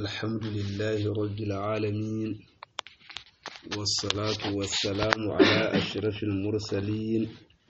الحمد لله رب العالمين والصلاة والسلام على أشرف المرسلين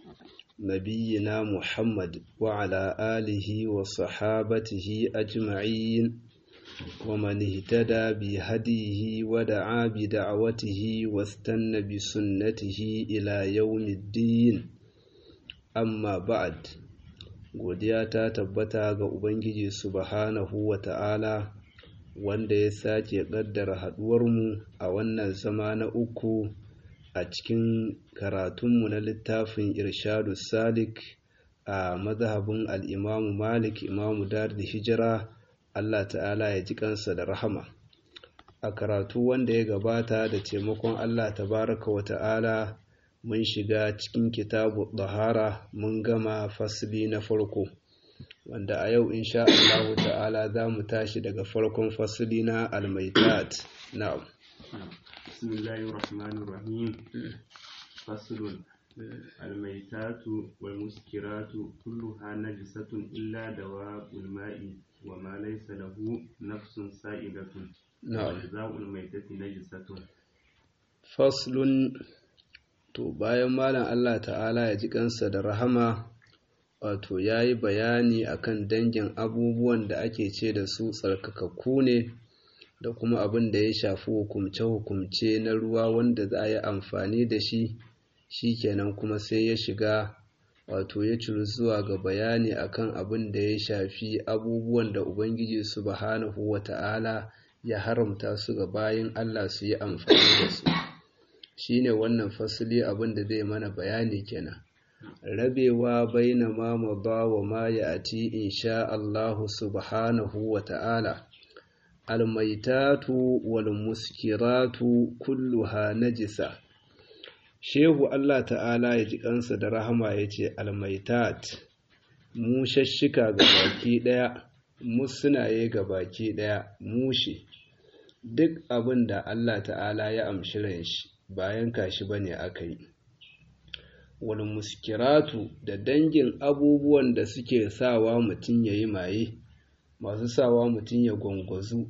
نبينا محمد وعلى آله وصحابته أجمعين ومن اهتدى بهديه ودعا بدعوته واستنى بسنته إلى يوم الدين amma ba'ad godiya ta tabbata ga ubangiji subhanahu wa ta'ala wanda ya sake ƙaddara haɗuwarmu a wannan zama na uku a cikin karatunmu na littafin irshadu salik a mazhabin al'imamu malik imamu dar da hijira allah ta'ala ya ji kansa da rahama a karatu wanda ya gabata da taimakon allah tabaraka wa ta'ala mun shiga cikin kitabu ɗahara mun gama fasili na farko wanda a yau insha Allah ta'ala za mu tashi daga farkon fasili na almaitat na'am bismillahir rahmanir rahim faslun almaitatu wal muskiratu kulluha najisatun illa dawa'ul ma'i wa ma laysa lahu nafsun sa'idatun na'am za'ul maitati najisatun faslun to bayan malam Allah ta'ala ya ji kansa da rahama wato ya yi bayani akan dangin abubuwan da ake ce da su tsarkakakku ne da kuma abin da ya shafi hukumce-hukumce na ruwa wanda za a yi amfani da shi shi kenan kuma sai ya shiga wato ya ciri zuwa ga bayani akan abin da ya shafi abubuwan da ubangiji subhanahu wa ta'ala ya haramta su ga bayan Allah su yi amfani da su shine wannan fasili abin da zai mana bayani kenan rabewa baina ma mada wa ma ya'ti insha Allah subhanahu wa ta'ala almaitatu wal muskiratu kulluha najisa shehu Allah ta'ala ya ji kansa da rahama yace almaitat mu shashshika ga baki daya musunaye ga baki daya mushi duk abin da Allah ta'ala ya amshi ran shi bayan kashi ba ne aka yi wani muskiratu da dangin abubuwan da suke sawa mutum ya yi maye masu sawa mutum ya gwangwazu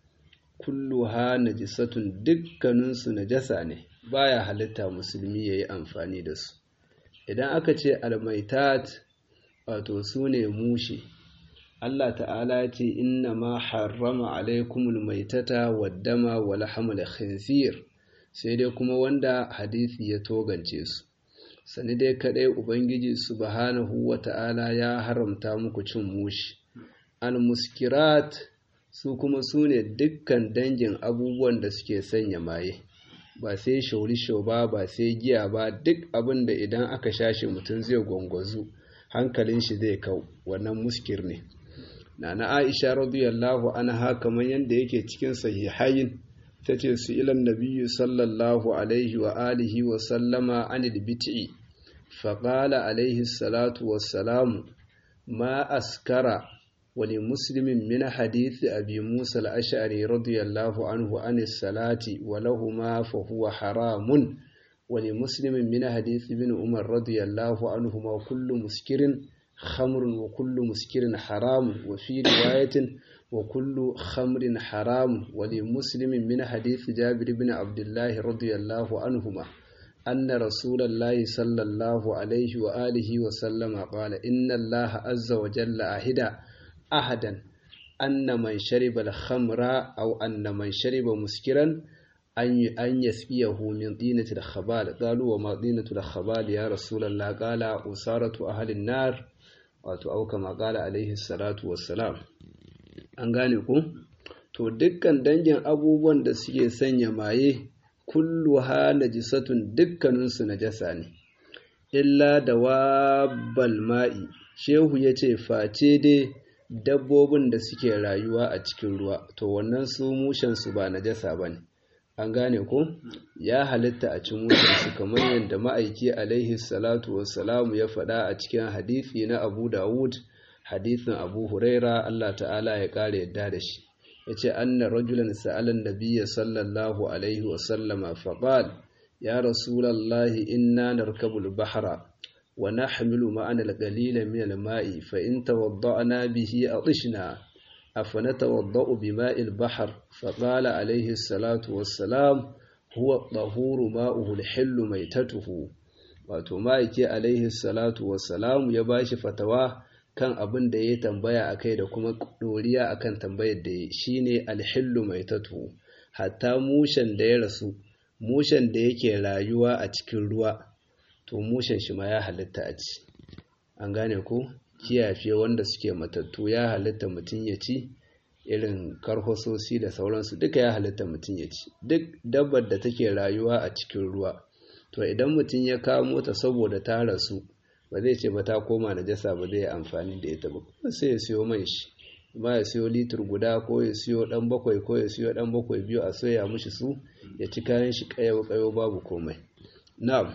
kullu ha najisatun dukkaninsu najasa ne baya halitta musulmi ya yi amfani da su idan aka ce almaitat wato su ne mushe Allah ta'ala ce inna ma harrama alaikumul maitata waddama wa lahamul khinzir sai dai kuma wanda hadisi ya togance su sani dai kadai ubangiji subhanahu wata'ala ya haramta muku cin mushi al-muskirat su kuma su ne dukkan dangin abubuwan da suke sanya maye ba sai shaurisho ba ba sai giya ba duk abin da idan aka shashi mutum zai gwangwazu hankalin shi zai kau wannan muskir ne nana aisha radiyallahu anha kamar yadda yake cikin sahihain ta ce su ilan nabiyyu sallallahu alaihi wa alihi wa sallama anil bit'i faƙala alaihi salatu wassalamu ma askara wani muslimin min hadithi abi musa al'ashari radiyallahu anhu anis salati wa lahuma fa huwa haramun wani muslimin min hadithi bin umar radiyallahu anhu ma kullu muskirin khamrun wa kullu muskirin haramun wa fi riwayatin وكل خمر حرام ولمسلم من حديث جابر بن عبد الله رضي الله عنهما أن رسول الله صلى الله عليه وآله وسلم قال إن الله عز وجل أهد أحدا أن من شرب الخمر أو أن من شرب مسكرا أن يسقيه من طينة الخبال قالوا وما طينة الخبال يا رسول الله قال أسارة أهل النار أو كما قال عليه الصلاة والسلام an gane ku to dukkan dangin abubuwan da suke sanya maye kullu ha najisatun dukkaninsu najasa ne illa da wabbal ma'i shehu ya ce face dai dabbobin da suke rayuwa a cikin ruwa to wannan su mushensu ba najasa ba ne an gane ku ya halitta a cin mushensu kamar yadda ma'aiki alaihi salatu wassalamu ya faɗa a cikin hadithi na abu dawud hadithin abu huraira Allah ta'ala ya ƙara yadda da shi ya ce anna rajulan sa'alan nabiyya sallallahu alaihi wasallama faƙal ya rasulallahi inna narkabul bahra wa nahmilu ma'ana al-qalila min al-ma'i fa in tawadda'na bihi atishna أفنتوضأ بماء البحر فقال عليه الصلاة والسلام هو الطهور ماؤه الحل ميتته wato ma'aiki alaihi salatu wassalamu ya bashi fatawa kan abin da ya tambaya a kai da kuma ɗoriya a kan tambayar da ya shi ne alhillu mai tatu hatta mushen da ya rasu mushen da yake rayuwa a cikin ruwa to mushen shi ma ya halitta a ci an gane ko kiyafe wanda suke matattu ya halitta mutum ya ci irin karhososi da sauransu duka ya halitta mutum ya ci duk dabbar da take rayuwa a cikin ruwa to idan mutum ya kamo ta saboda ta rasu ba zai ce ba ta koma najasa ba zai amfani da ita ba sai ya siyo man shi ma ya siyo litir guda ko ya siyo dan bakwai ko ya siyo dan bakwai biyu a soya mushi su ya ci kayan shi kayo kayo babu komai na'am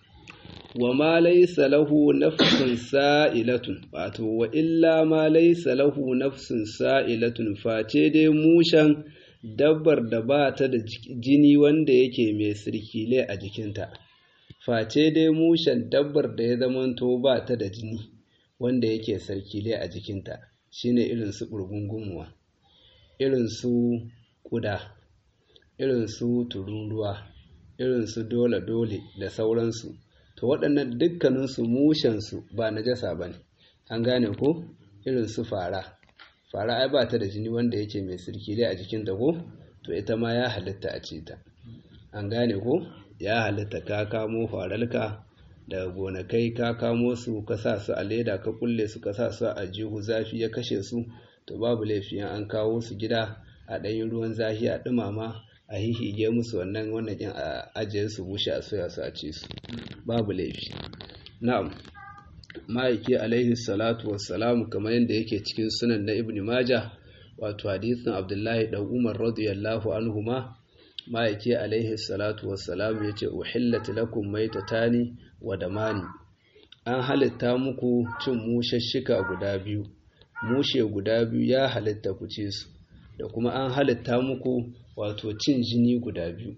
wa ma laysa lahu nafsun sa'ilatun wato wa illa ma laysa lahu nafsun sa'ilatun face dai mushan dabbar da ba ta da jini wanda yake mai sirkile a jikinta face dai mushen dabbar da ya zamanto ba ta da jini wanda yake sarkile a jikinta shine irin su ɓurgungumuwa irin su ƙuda irin su tururuwa irin su dole-dole da sauransu to waɗannan dukkaninsu mushensu ba najasa ba ne an gane ko irin su fara fara ai ba ta da jini wanda yake mai sirkile a jikinta ko to ita ma ya halitta a ce ta an gane ko ya halitta ka kamo faralka daga gonakai ka kamo su ka sa su a leda ka kulle su ka sa su a jihu zafi ya kashe su to babu laifi an kawo su gida a ɗanyin ruwan zafi a ɗumama a hihige musu wannan wannan ɗin a ajiye su bushe a soya su a ci su babu laifi na'am ma'aiki alaihi salatu wassalamu kamar yadda yake cikin sunan na ibn maja wato hadisin abdullahi dan umar radiyallahu anhuma ma'aiki alaihi salatu wassalamu yace uhillat lakum maitatani wa damani an halitta muku cin mushashshika guda biyu mushe guda biyu ya halitta ku ci su da kuma an halitta muku wato cin jini guda biyu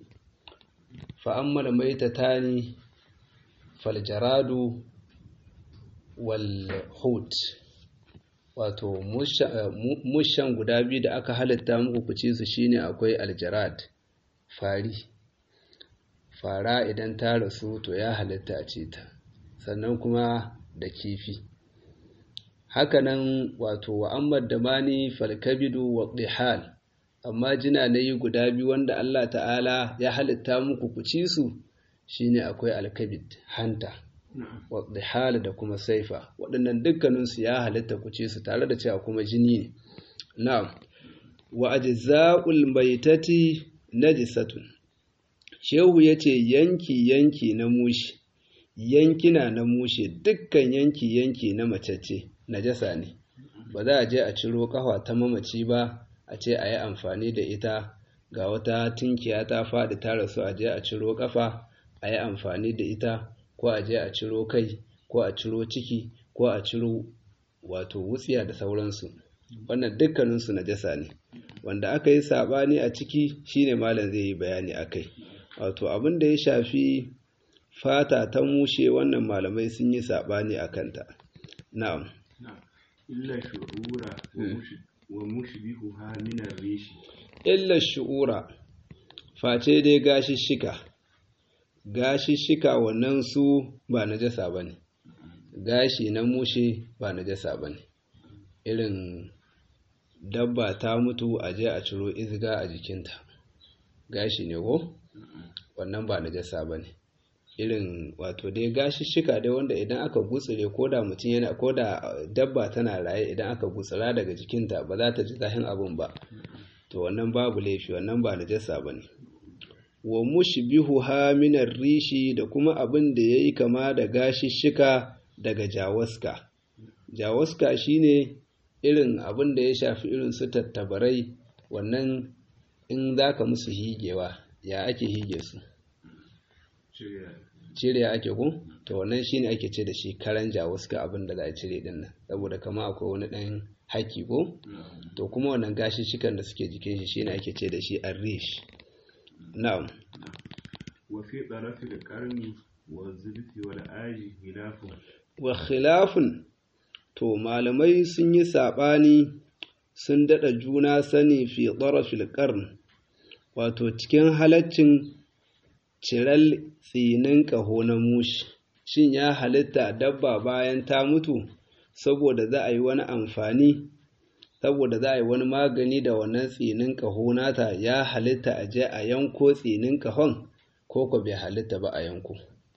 fa amma maitatani faljaradu walhut wato mushan guda biyu da aka halitta muku ku ci su shine akwai aljarad fari fara idan ta rasu to ya halitta a ce ta sannan kuma da kifi hakanan wato wa'ammar da mani falkabidu wa ɗihal amma jina na yi guda biyu wanda Allah ta'ala ya halitta muku ku ci su shine akwai alkabid hanta wadda da kuma saifa waɗannan dukkaninsu ya halitta ku ce su tare da cewa kuma jini ne na'am wa ajza'ul maitati najisatun shehu yace yanki yanki na mushi yankina na mushe dukkan yanki yanki na macece najasa ne ba za a je a ciro kafa ta mamaci ba a ce a yi amfani da ita ga wata tinkiya ta faɗi ta rasu a je a ciro kafa a yi amfani da ita ko a je a ciro kai ko a ciro ciki ko a ciro wato wutsiya da sauransu wannan dukkaninsu najasa ne wanda aka yi saɓani a ciki shine malam zai yi bayani a kai wato abin da ya shafi fata ta mushe wannan malamai sun yi saɓani a kanta na'am illa shu'ura wa mushbihuha min ar-rishi illa shu'ura face dai gashishshika gashishshika wannan su ba najasa bane gashi na mushe ba najasa bane irin dabba ta mutu a je a ciro izga a jikinta gashi ne ko wannan ba najasa bane irin wato dai gashishshika dai wanda idan aka gutsire ko da mutum yana ko da dabba tana raye idan aka gutsira daga jikinta ba za ta ji zahin abin ba to wannan babu laifi wannan ba najasa bane wa mushbihuha min rishi da kuma abin da yayi kama da gashishshika daga jawaska jawaska shine irin abin da ya shafi irin su tattabarai wannan in zaka musu higewa ya ake hige su cire ake ku to wannan shine ake ce da shi karan jawaska abin da za a cire din nan saboda kama akwai wani dan haki ko to kuma wannan gashi shikan da suke jikin shi shine ake ce da shi arrish na'am wa fi tarafi da karni wa zulfi wal aji khilafu wa khilafun to malamai sun yi sabani sun daɗa juna sani fi ɗarafil ƙarn wato cikin halaccin ciral tsinin ƙaho na mushi shin ya halitta dabba bayan ta mutu saboda za a yi wani amfani saboda za a yi wani magani da wannan tsinin ƙaho nata ya halitta a je a yanko tsinin ƙahon ko ko bai halitta ba a yanko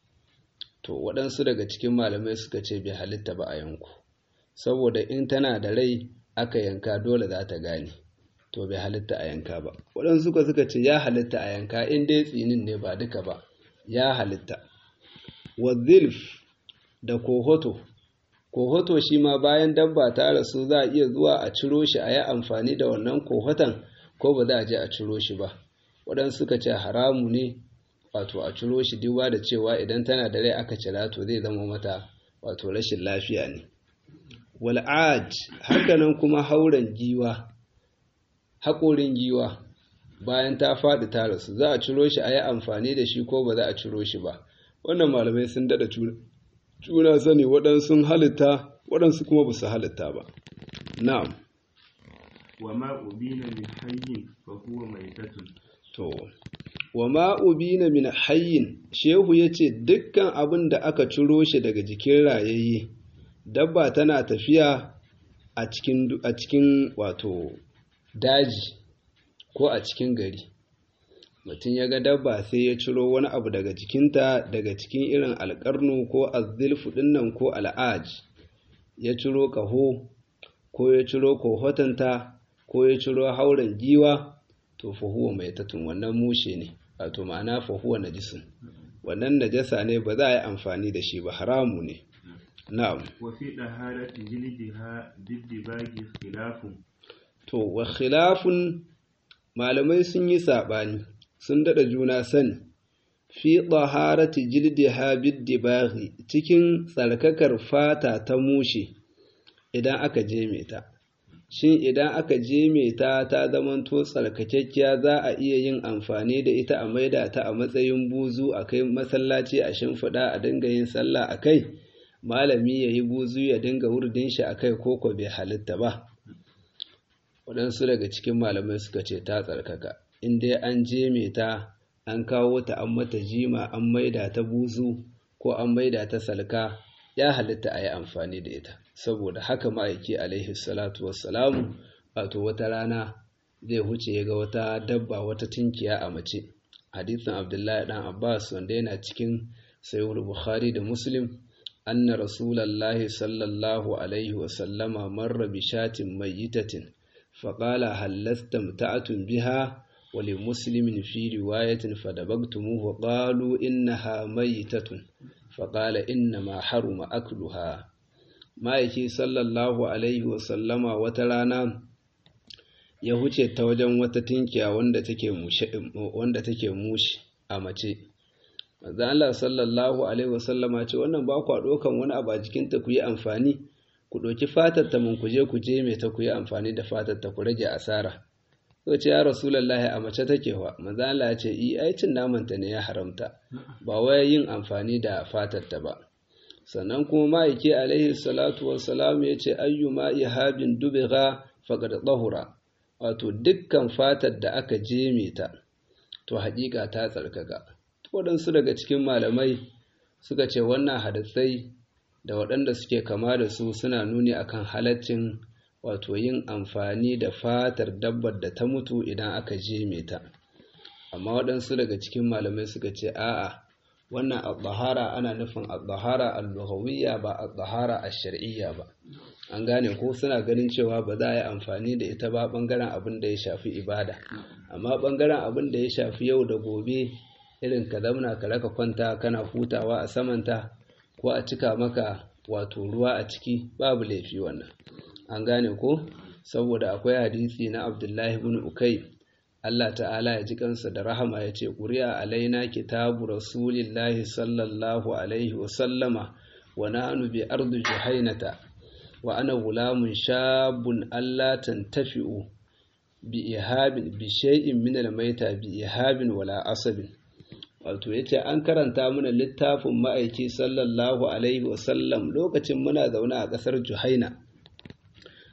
to waɗansu daga cikin malamai suka ce bai halitta ba a yanko saboda in tana da rai aka yanka dole za ta gane to bai halitta a yanka ba waɗansu suka suka ce ya halitta a yanka in dai tsinin ne ba duka ba ya halitta wazilf da kohoto kohoto shi ma bayan dabba ta rasu za a iya zuwa a ciro shi a yi amfani da wannan kohoton ko ba za a je a ciro shi ba waɗansu suka ce haramu ne wato a ciro shi duba da cewa idan tana da rai aka cira to zai zama mata wato rashin lafiya ne wal'aj hakanan kuma hauren giwa haƙorin giwa bayan ta faɗi ta rasu za a ciro shi a yi amfani da shi ko ba za a ciro shi ba wannan malamai sun daɗa juna sani waɗansu halitta waɗansu kuma ba su halitta ba na'am wa ma ubina min hayyin fa huwa maitatun to wa ma ubina min hayyin shehu yace dukkan abin da aka ciro shi daga jikin rayayye dabba tana tafiya a cikin a cikin wato daji ko a cikin gari mutum ya ga dabba sai ya ciro wani abu daga jikinta daga cikin irin alƙarnu ko azzilfu ɗinnan ko al'aj ya ciro ƙaho ko ya ciro kohotanta ko ya ciro hauren giwa to fahuwa mai tatun wannan mushe ne wato ma'ana fahuwa najisun wannan najasa ne ba za a yi amfani da shi ba haramu ne na'am wa fi daharati jildiha biddibagi khilafun to wa khilafun malamai sun yi saɓani sun daɗa juna sani fi ɗaharati jildiha biddibaghi cikin tsarkakar fata ta mushe idan aka jeme ta shin idan aka jeme ta ta zamanto tsarkakekkiya za a iya yin amfani da ita a maida ta a matsayin buzu a kai masallaci a shimfiɗa a dinga yin sallah a kai malami ya yi buzu ya dinga wurdin shi a kai koko bai halitta ba waɗansu daga cikin malamai suka ce ta tsarkaka in dai an jeme ta an kawo ta an mata jima an maida ta buzu ko an maida ta salka ya halitta a yi amfani da ita saboda haka ma'aiki alaihi salatu wassalamu wato wata rana zai huce ya ga wata dabba wata tinkiya a mace hadithin abdullahi dan abbas wanda yana cikin sayyid bukhari da muslim anna rasulallahi sallallahu alaihi wasallama marra bi shatin mayyitatin faqala hal lastamta'tum biha ولمسلم في رواية فدبغتموه قالوا إنها ميتة فقال إنما حرم أكلها ما يكي صلى الله عليه وسلم وترانا ya huce ta wajen wata tinkiya wanda take wanda take mushi a mace manzo Allah sallallahu alaihi wasallama ce wannan ba ku dokan wani abu a jikin ta ku yi amfani ku doki fatar ta mun ku je ku je me ta ku yi amfani da fatar ta ku rage asara sai ce ya rasulullahi a mace take wa manzo Allah ya ce i ai cin naman ta ne ya haramta ba wai yin amfani da fatar ta ba sannan kuma ma'aiki alaihi salatu wassalam ya ce ayyuma ihabin dubigha faqad tahura wato dukkan fatar da aka jeme ta to haƙiƙa ta tsarkaka waɗansu daga cikin malamai suka ce wannan hadisai da waɗanda suke kama da su suna nuni akan halaccin wato yin amfani da fatar dabbar da ta mutu idan aka jeme ta amma waɗansu daga cikin malamai suka ce a'a wannan al-zahara ana nufin al-zahara al-lughawiyya ba al-zahara al-shar'iyya ba an gane ko suna ganin cewa ba za a yi amfani da ita ba bangaren abin da ya shafi ibada amma bangaren abin da ya shafi yau da gobe irin ka zauna ka raka kwanta kana hutawa a samanta ko a cika maka wato ruwa a ciki babu laifi wannan an gane ko saboda akwai hadisi na abdullahi ibn ukai Allah ta'ala ya ji kansa da rahama ya ce ƙuri'a alaina kitabu rasulillahi sallallahu alaihi wasallama wa nahnu bi ardu juhainata wa ana gulamun shabun Allah tantafi'u bi ihabin bi shay'in min al-maita bi ihabin wala asabin wato yace an karanta mana littafin ma'aiki sallallahu alaihi wasallam lokacin muna zaune a ƙasar Juhaina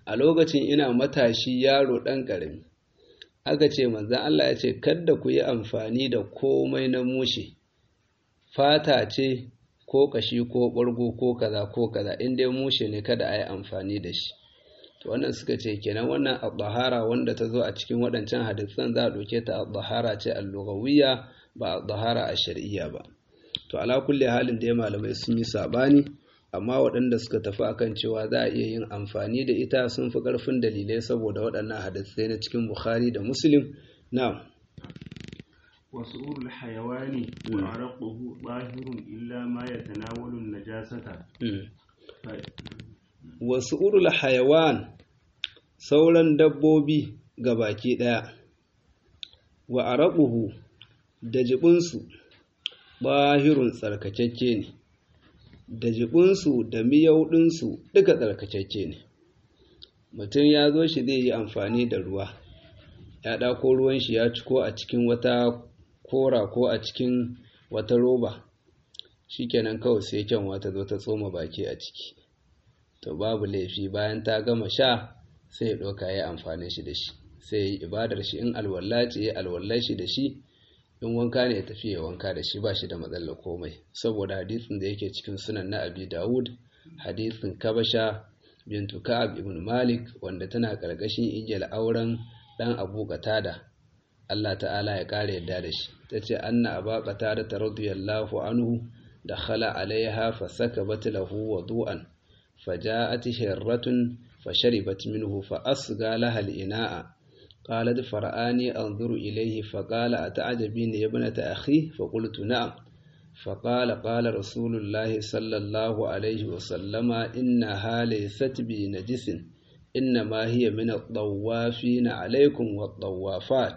a lokacin ina matashi yaro ɗan ƙarami aka ce manzan Allah ya ce kadda ku yi amfani da komai na mushe fata ce ko kashi ko ɓargo ko kaza ko kaza in dai mushe ne kada a yi amfani da shi to wannan suka ce kenan wannan al wanda ta zo a cikin waɗancan hadisan za a ɗauke ta al ce al-lughawiyya ba al a shar'iyya ba to ala kulli halin da ya malamai sun yi sabani amma waɗanda suka tafi akan cewa za a iya yin amfani da ita sun fi ƙarfin dalilai saboda waɗannan hadisai na cikin bukhari da muslim na وسؤول الحيوان وعرقه ظاهر إلا ما يتناول النجاسة وسؤول الحيوان sauran dabbobi ga baki ɗaya wa araquhu da jibinsu bahirun tsarkakakke ne da jibinsu da miyauɗinsu duka tsarkakakke ne mutum ya zo shi zai yi amfani da ruwa ya ɗako ruwan shi ya ciko a cikin wata kora ko a cikin wata roba shikenan kawai sai kyanwa ta zo ta tsoma baki a ciki to babu laifi bayan ta gama sha sai ya ɗauka ya amfani shi da shi sai ya yi ibadar shi in alwala ce ya alwallar shi da shi in wanka ne ya tafi ya wanka da shi ba shi da matsalar komai saboda hadisin da yake cikin sunan na abi dawud hadisin kabasha bintu ka'ab ibn malik wanda tana karkashin igiyar auren dan abu qatada Allah ta'ala ya kare yadda da shi tace anna aba qatada radiyallahu anhu dakhala alaiha fasakabat lahu wudu'an فجاءت هرة فشربت منه فأصغى لها الإناء قالت فرآني أنظر إليه فقال أتعجبين يا ابنة أخي فقلت نعم فقال قال رسول الله صلى الله عليه وسلم إنها ليست بنجس إنما هي من الطوافين عليكم والطوافات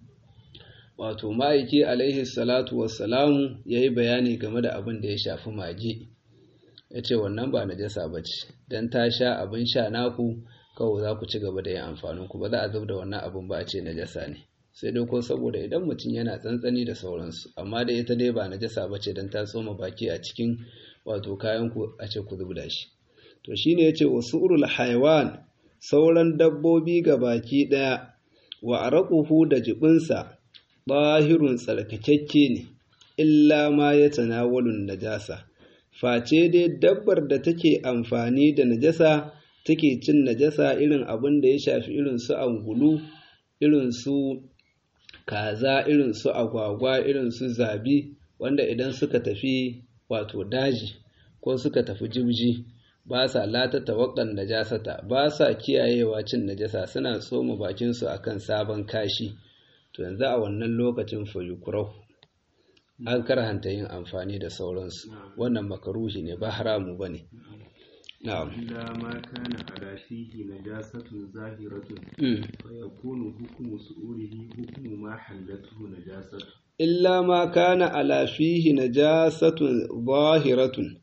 wato ma'aiki alaihi salatu wassalamu ya yi bayani game da abin da ya shafi mage ya ce wannan ba najasa ba ce don ta sha abin sha naku kawai za ku ci gaba da yin amfanin ku ba za a zub da wannan abin ba a ce najasa ne sai dai ko saboda idan mutum yana tsantsani da sauransu amma da ita dai ba najasa ba ce don ta tsoma baki a cikin wato kayan ku a ce ku zub da shi to shine yace wasu urul haiwan sauran dabbobi ga baki daya wa araquhu da jibinsa bahirun tsarkakakke ne illa ma ya tanawalun najasa face dai dabbar da take amfani da najasa take cin najasa irin abin da ya shafi irin su angulu irin su kaza irin su agwagwa irin su zabi wanda idan suka tafi wato daji ko suka tafi jibji ba sa lata tawakkan najasata ba sa kiyayewa cin najasa suna tsoma bakinsu akan sabon kashi to yanzu a wannan lokacin fayukurau an karhanta yin amfani da sauransu wannan makaruhi ne ba haramu ba ne na'am إلا ما كان على فيه نجاسة ظاهرة فيكون حكم سؤوله حكم ما حلته نجاسة illa ma kana ala fihi najasatun zahiratun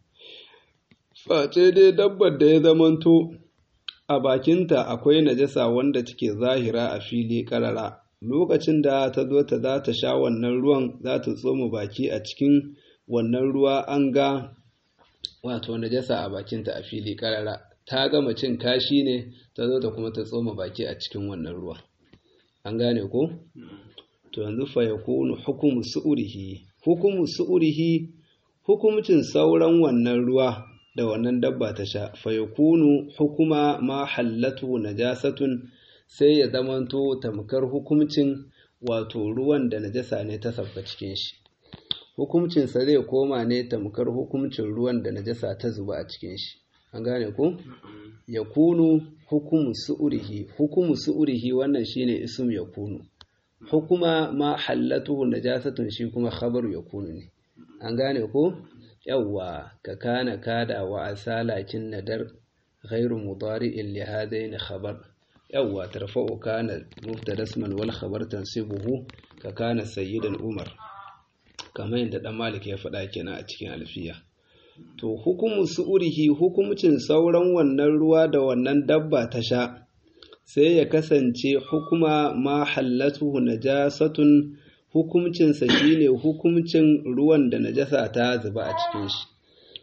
face dai dabbar da ya zamanto a bakinta akwai najasa wanda take zahira a fili karara lokacin da ta zo ta za ta sha wannan ruwan za ta tsoma baki a cikin wannan ruwa an ga wato najasa a bakinta a fili karara ta gama cin kashi ne ta zo ta kuma ta tsoma baki a cikin wannan ruwa an gane ko to yanzu fa yakunu hukumu su'urihi hukumu su'urihi hukumcin sauran wannan ruwa da wannan dabba ta sha fa yakunu hukuma ma hallatu najasatun sai ya zamanto tamkar hukumcin wato ruwan da najasa ne ta sabka cikin shi hukumcin sa zai koma ne tamkar hukumcin ruwan da najasa ta zuba a cikin shi an gane ko yakunu hukumu su'urihi hukumu su'urihi wannan shine ism yakunu hukuma ma hallatuhu najasatun shi kuma khabaru yakunu ne an gane ko yawwa ka kana kada wa asalakin nadar ghairu mudari'in li hadaini khabar yawwa tarfa'u kana mubtada isman wal khabar tansibuhu ka kana sayyidan umar kamar yadda dan malik ya faɗa kenan a cikin alfiya to hukumu su'urihi hukumcin sauran wannan ruwa da wannan dabba ta sha sai ya kasance hukuma ma hallatuhu najasatun hukumcinsa shine hukumcin ruwan da najasa ta zuba a cikin shi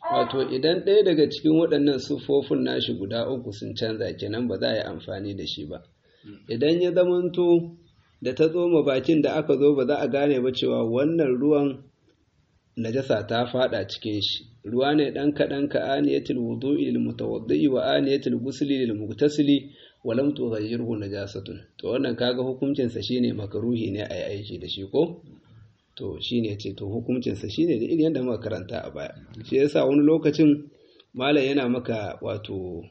wato idan ɗaya daga cikin waɗannan siffofin nashi guda uku sun canza kenan ba za a yi amfani da shi ba idan ya zamanto da ta tsoma bakin da aka zo ba za a gane ba cewa wannan ruwan najasa ta fada cikin shi ruwa ne dan kaɗan ka aniyatul wudu'i lil mutawaddi wa aniyatul ghusli lil mugtasili wa lam tughayyirhu najasatun to wannan kaga hukuncin sa shine makaruhi ne ai aiki da shi ko to shine ce to hukuncin sa shine da irin yadda muka karanta a baya shi yasa wani lokacin malam yana maka wato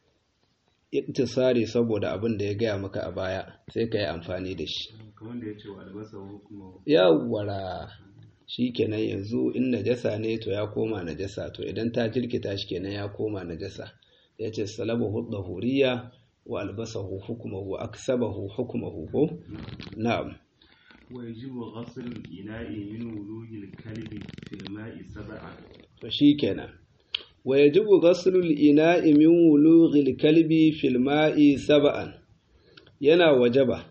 iktisari saboda abin da ya gaya maka a baya sai ka yi amfani da shi kamar da ya ce wa albasa hukuma yawwara shi kenan yanzu in najasa ne to ya koma najasa to idan ta jirkita shi kenan ya koma najasa ya ce salabahu huriya wa albasahu hukumahu aksabahu hukumahu ko na'am ويجب غسل الإناء من ولوج الكلب في الماء سبعا to shi kenan wa yajibu ghaslu al-ina'i min wulughi al-kalbi fil ma'i sab'an yana wajaba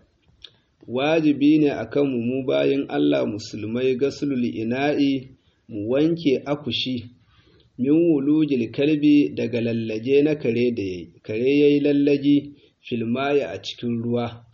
wajibi ne akan mu mu bayin Allah musulmai ghaslu al-ina'i mu wanke akushi min wulughi al-kalbi daga lallaje na kare da yayi kare yayi lallaji fil ma'i a cikin ruwa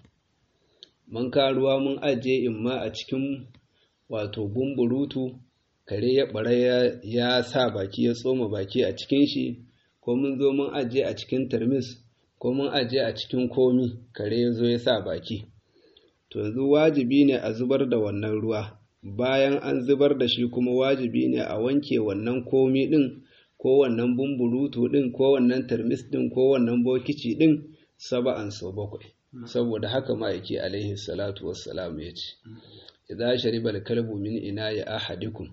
mun ka ruwa mun aje imma a cikin wato bumburutu kare ya bara ya sa baki ya tsoma baki a cikin shi ko mun zo mun aje a cikin tarmis ko mun aje a cikin komi kare ya zo ya sa baki to yanzu wajibi ne a zubar da wannan ruwa bayan an zubar da shi kuma wajibi ne a wanke wannan komi din ko wannan bumburutu din ko wannan tarmis din ko wannan bokici din saba'an sau bakwai saboda haka ma'aiki alaihi salatu wassalam ya ce idza shariba al-kalbu min ina'i ahadikum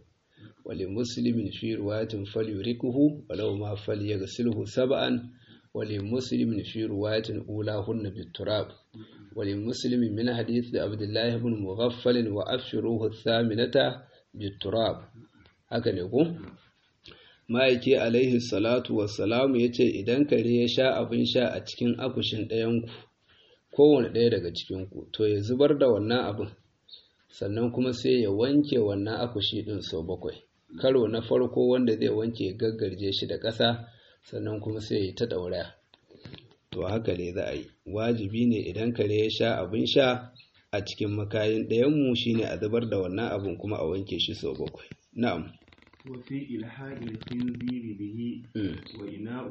ولمسلم في رواية فليركه ولو ما فليغسله سبعا ولمسلم في رواية أولاهن بالتراب ولمسلم من حديث عبد الله بن مغفل وأبشروه الثامنة بالتراب هكذا يقول ma'aiki alaihi salatu wassalam ya ce idan kare ya sha abin sha a cikin akushin ɗayanku kowane ɗaya daga cikinku to ya zubar da wannan abin sannan kuma sai ya wanke wannan akushi ɗin sau bakwai karo na farko wanda zai wanke gaggarje shi da ƙasa sannan kuma sai ya ta ɗauraya to haka ne za a yi wajibi ne idan kare ya sha abin sha a cikin makayin ɗayanmu shine a zubar da wannan abin kuma a wanke shi sau bakwai na'am وفي إلحاق الخنزير به وإناء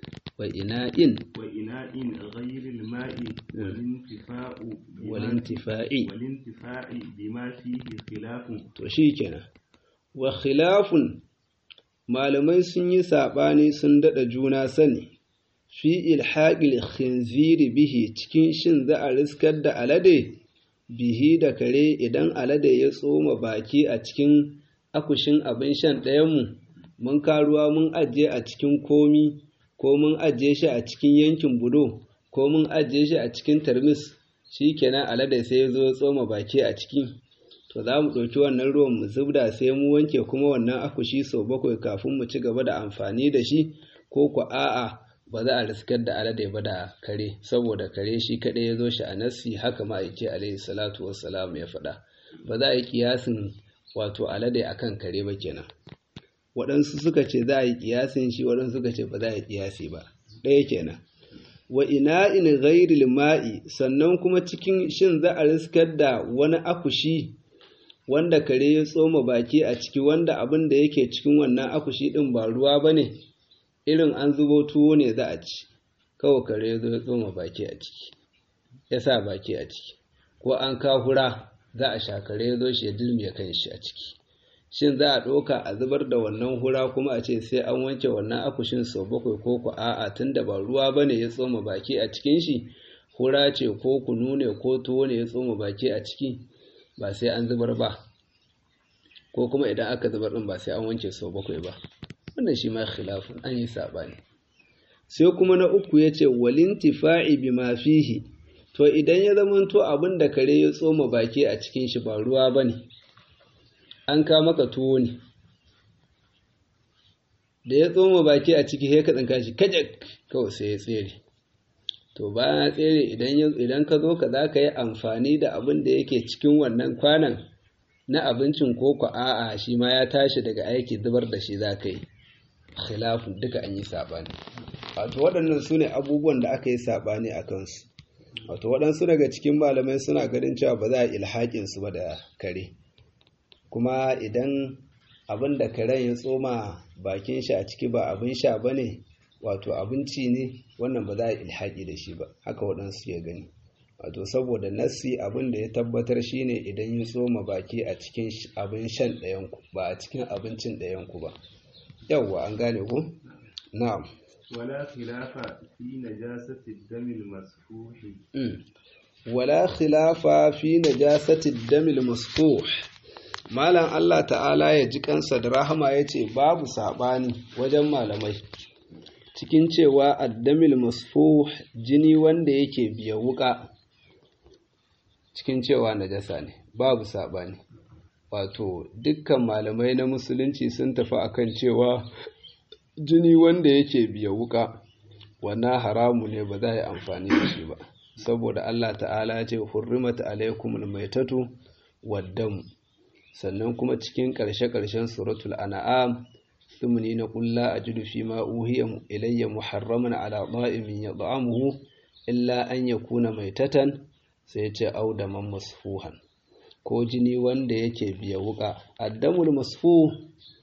وإناء وإناء غير الماء والانتفاع بما- والانتفاع والانتفاع بما فيه خلاف to shi kenan wa khilafun malamai sun yi saɓani sun daɗa juna sani fi ilhaƙil khinziri bihi cikin shin za a riskar da alade bihi da kare idan alade ya tsoma baki a cikin akushin abin shan ɗayanmu mun karuwa mun ajiye a cikin komi ko mun ajiye shi a cikin yankin budo ko mun ajiye shi a cikin tarmis shi kenan alade sai ya zo ya tsoma baki a ciki to za mu ɗauki wannan ruwan mu zubda sai mu wanke kuma wannan akushi sau bakwai kafin mu ci gaba da amfani da shi ko ku a'a ba za a riskar da alade ba da kare saboda kare shi kaɗai ya zo shi a nassi haka ma'aiki alaihi salatu wassalam ya faɗa ba za a yi kiyasin wato alade akan kare ba kenan waɗansu suka ce za a yi kiyasin shi waɗansu suka ce ba za a yi kiyasi ba ɗaya kenan wa ina'in ghairil ma'i sannan kuma cikin shin za a riskar da wani akushi wanda kare ya tsoma baki a ciki wanda abin da yake cikin wannan akushi ɗin ba ruwa ba ne irin an zubo tuwo ne za a ci kawai kare ya zo ya tsoma baki a ciki ya sa baki a ciki ko an kahura za a sha kare ya zo shi ya dilmiya kan shi a ciki shin za a ɗauka a zubar da wannan hura kuma a ce sai an wanke wannan akushin sau bakwai ko ku a'a tunda ba ruwa ba ne ya tsoma baki a cikin shi hura ce ko kunu ne ko tuwo ne ya tsoma baki a ciki ba sai an zubar ba ko kuma idan aka zubar ɗin ba sai an wanke sau bakwai ba wannan shi ma khilafun an yi saɓani sai kuma na uku ya ce walintifa'i bi ma fihi to idan ya zamanto abin da kare ya tsoma baki a cikin shi ba ruwa ba ne an ka maka tuwo ne da ya tsoma baki a ciki sai ka tsinka shi kajak kawai sai ya tsere to bayan ya tsere idan ka zo ka za ka yi amfani da abin da yake cikin wannan kwanan na abincin ko ku a'a shi ma ya tashi daga aiki zubar da shi za ka yi khilafun duka an yi saɓani wato waɗannan su ne abubuwan da aka yi saɓani a kansu wato waɗansu daga cikin malamai suna ganin cewa ba za a ilhaƙin su ba da kare kuma idan abin da karen ya tsoma bakin shi a ciki ba abin sha ba ne wato abinci ne wannan ba za a ilhaƙi da shi ba haka waɗansu ya gani wato saboda nassi abin da ya tabbatar shine idan ya tsoma baki a cikin abin shan ɗayanku ba a cikin abincin ɗayanku ba yawwa an gane ku na'am ولا خلاف في نجاسة الدم المسفوح ولا خلاف في نجاسة الدم المسفوح malam Allah ta'ala ya ji kansa da rahama ya ce babu saɓani wajen malamai cikin cewa addamil masfuh jini wanda yake biya wuka cikin cewa najasa ne babu saɓani wato dukkan malamai na musulunci sun tafi akan cewa jini wanda yake biya wuka wannan haramu ne ba za a yi amfani da shi ba saboda Allah ta'ala ya ce hurrimat alaikumul maitatu waddam sannan kuma cikin ƙarshe-ƙarshen suratul an'am thumni na ƙulla a jidu fi ma uhiya ilayya muharraman ala da'imin ya da'amuhu illa an ya kuna maitatan sai ce audaman masfuhan ko jini wanda yake biya wuka addamul masfu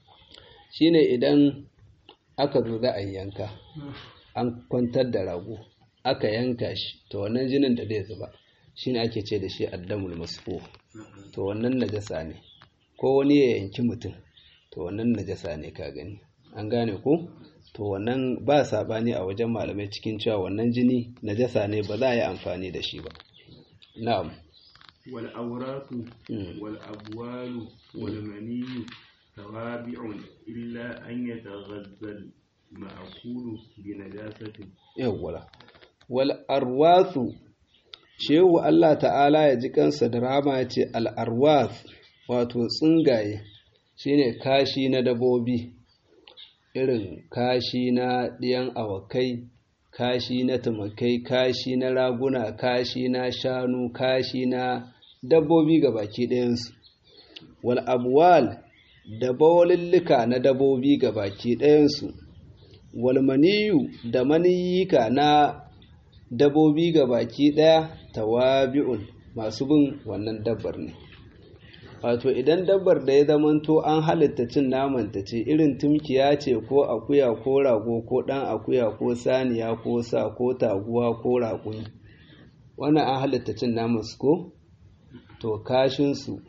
shine idan aka zo za a yanka an kwantar da rago aka yanka shi to wannan jinin da zai zuba shine ake ce da shi addamul masfu to wannan najasa ne ko wani ya yanki mutum to wannan najasa ne ka gani an gane ko to wannan ba sabani a wajen malamai cikin cewa wannan jini najasa ne ba za a yi amfani da shi ba na'am wal awratu wal abwalu wal maniyyu tawabi'un illa an yataghazzal ma'kulu bi najasatin yawwala wal arwathu shehu Allah ta'ala ya ji kansa da rama ya ce al arwath wato tsungaye shine kashi na dabobi irin kashi na ɗiyan awakai kashi na tumakai kashi na raguna kashi na shanu kashi na dabbobi ga baki ɗayansu wal abwal da bawalillika na dabbobi ga baki ɗayansu wal maniyu da maniyika na dabbobi ga baki ɗaya tawabi'un masu bin wannan dabbar ne wato idan dabbar da ya zamanto an halitta cin namanta ce irin tumkiya ce ko akuya ko rago ko ɗan akuya ko saniya ko sa ko taguwa ko raƙumi wannan an halitta cin namansu ko to kashinsu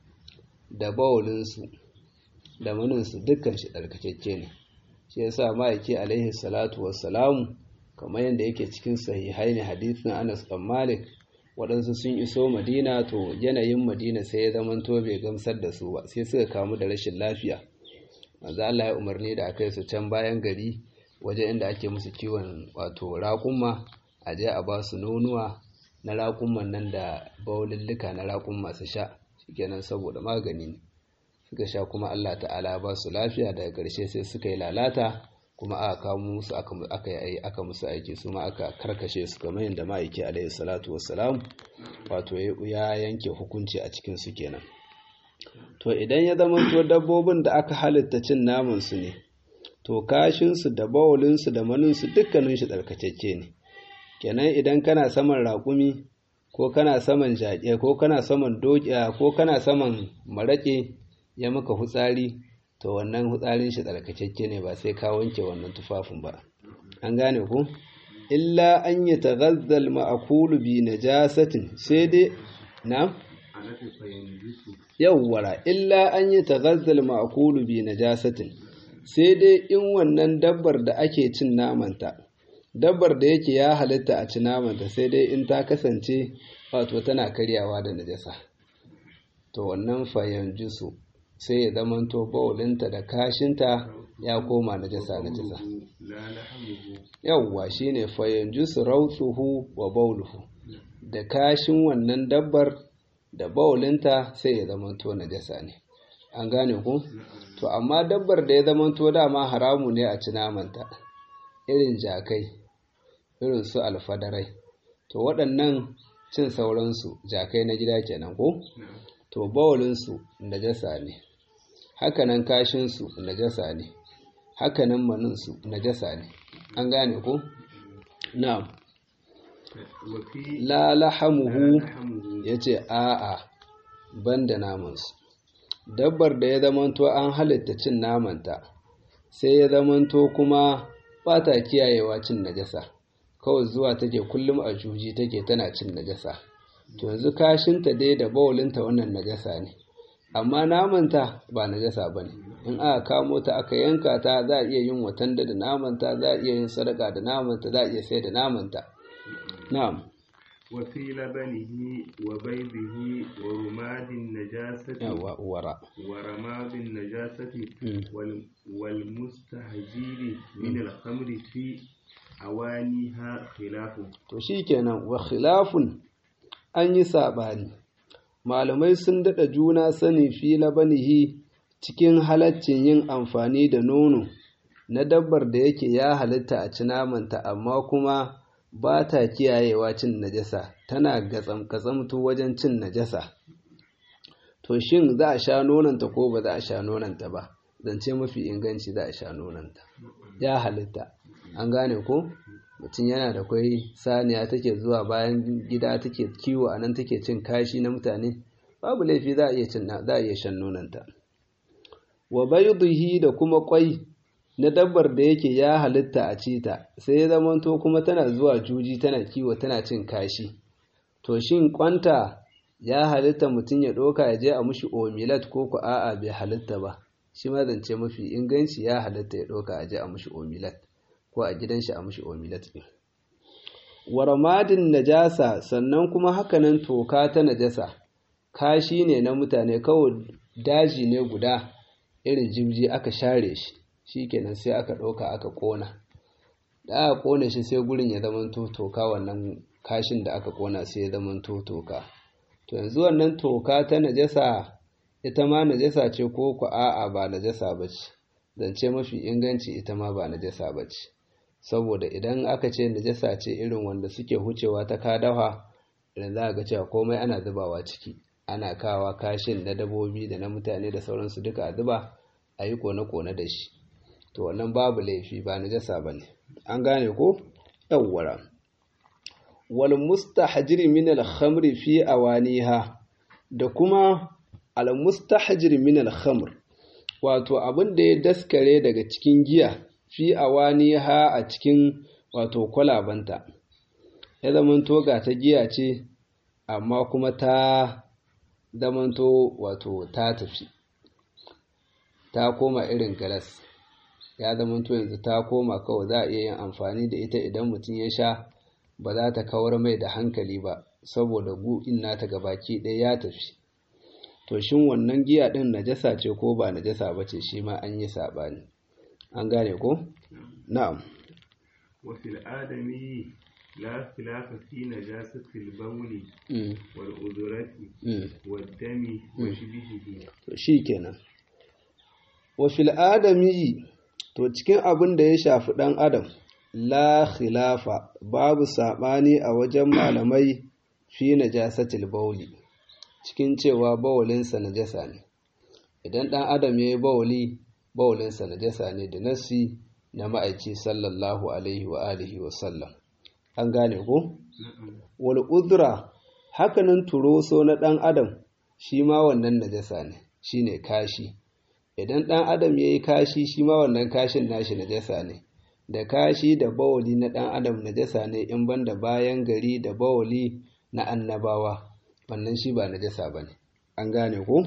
da bawalinsu da maninsu dukkan shi ɗarkakekke ne shi yasa ma'aiki alaihi salatu wassalamu kamar yadda yake cikin sahihai ne hadithin anas ɗan malik waɗansu sun iso madina to yanayin madina sai ya zamanto bai gamsar da su ba sai suka kamu da rashin lafiya manzo Allah ya umarni da akai su can bayan gari waje inda ake musu kiwon wato raƙumma a je a ba su nonuwa na raƙumman nan da baulillika na raƙumma su sha shikenan saboda magani ne suka sha kuma Allah ta'ala ba su lafiya daga ƙarshe sai suka yi lalata kuma aka kamo musu aka yi aka musu aiki su ma aka karkashe su kamar yadda ma'aiki alaihi salatu wassalam wato ya yanke hukunci a cikin su kenan to idan ya zama to dabbobin da aka halitta cin naman su ne to kashin su da bawulin su da manin su dukkanin shi tsarkakeke ne kenan idan kana saman raƙumi ko kana saman jaƙe ko kana saman dokiya ko kana saman maraƙe ya maka hutsari to wannan hutsarin shi tsarkakakke ne ba sai ka wanke wannan tufafin ba an gane ku illa an yi taghazzal ma'akulu bi najasatin sai dai na yawwara illa an yi taghazzal ma'akulu bi najasatin sai dai in wannan dabbar da ake cin namanta dabbar da yake ya halitta a ci namanta sai dai in ta kasance wato tana karyawa da najasa to wannan fayan jisu sai ya zamanto baulinta da kashinta ya koma najasa najasa yawwa shine fayanjusu rautsuhu wa bauluhu da kashin wannan dabbar da baulinta sai ya zamanto najasa ne an gane ku to amma dabbar da ya zamanto dama haramu ne a ci namanta irin jakai irin su alfadarai to waɗannan cin sauransu jakai na gida kenan ko to baulinsu najasa ne hakanan kashinsu najasa ne hakanan maninsu najasa ne an gane ko na'am la lahamuhu yace a'a banda namansu dabbar da ya zamanto an halitta cin namanta sai ya zamanto kuma ba ta kiyayewa cin najasa kawai zuwa take kullum a juji take tana cin najasa to yanzu kashinta dai da bawulinta wannan najasa ne amma namanta ba najasa ba ne in aka kamo ta aka yanka ta za a iya yin watanda da namanta za a iya yin sadaka da namanta za a iya sai da namanta na'am وفي لبنه وبيضه ورماد النجاسة wara ورماد النجاسة وال- والمستهجير من الخمر في أوانيها خلاف to shikenan wa khilafun an yi sabani malamai sun daɗa juna sani fi labanihi cikin halaccin yin amfani da nono na dabbar da yake ya halitta a ci namanta amma kuma ba ta kiyayewa cin najasa tana gatsam-gatsamtu wajen cin najasa to shin za a sha nonanta ko ba za a sha nonanta ba zance mafi inganci za a sha nonanta ya halitta an gane ko mutum yana da kwai saniya take zuwa bayan gida take kiwo a nan take cin kashi na mutane babu laifi za a iya cin za a iya shan nonanta wa baydihi da kuma kwai na dabbar da yake ya halitta a cita sai ya zamanto kuma tana zuwa juji tana kiwo tana cin kashi to shin kwanta ya halitta mutum ya ɗauka ya je a mushi omilat ko ku a'a bai halitta ba shi ma zance mafi inganci ya halitta ya ɗauka a je a mushi omilat ko a gidan shi a mushi omilat ɗin waramadin najasa sannan kuma hakanan toka ta najasa kashi ne na mutane kawai daji ne guda irin jibji aka share shi shikenan sai aka ɗauka aka ƙona da aka ƙone shi sai gurin ya zama toka wannan kashin da aka ƙona sai ya zama toka to yanzu wannan toka ta najasa ita ma najasa ce ko ku a'a ba najasa ba ce zance mafi inganci ita ma ba najasa ba ce saboda idan aka ce najasa ce irin wanda suke hucewa ta kadawa idan za a ga cewa komai ana zubawa ciki ana kawa kashin na dabobi da na mutane da sauransu duka a zuba a yi kone-kone da shi to wannan babu laifi ba najasa ba ne an gane ko yawwara wal mustahjir min al khamr fi awaniha da kuma al mustahjir min al khamr wato abin da ya daskare daga cikin giya fi awaniha a cikin wato kwalabanta ya zamanto ga ta giya ce amma kuma ta zamanto wato ta tafi ta koma irin galas ya zamanto yanzu ta koma kawai za a iya yin amfani da ita idan mutum ya sha ba za ta kawar mai da hankali ba saboda gu'in nata gabaki ɗaya ya tafi to shin wannan giya ɗin najasa ce ko ba najasa ba ce shi ma an yi saɓani an gane ko na'am وفي الآدمي لا خلاف في نجاسة البول Mm, والأذرة mm. والدم وشبهه to shi kenan wa fil adami to cikin abin da ya shafi ɗan adam la khilafa babu saɓani a wajen malamai fi najasatil bauli cikin cewa bawalinsa najasa ne idan ɗan adam ya yi bawali bawalinsa najasa ne da nassi na ma'aici sallallahu alaihi wa alihi wa sallam an gane ko wal udra hakanan turoso na ɗan adam shi ma wannan najasa ne shine kashi idan ɗan adam ya yi kashi shi ma wannan kashin nashi najasa ne da kashi da bawali na ɗan adam najasa ne in banda bayan gari da bawali na annabawa wannan shi ba najasa ba ne an gane ko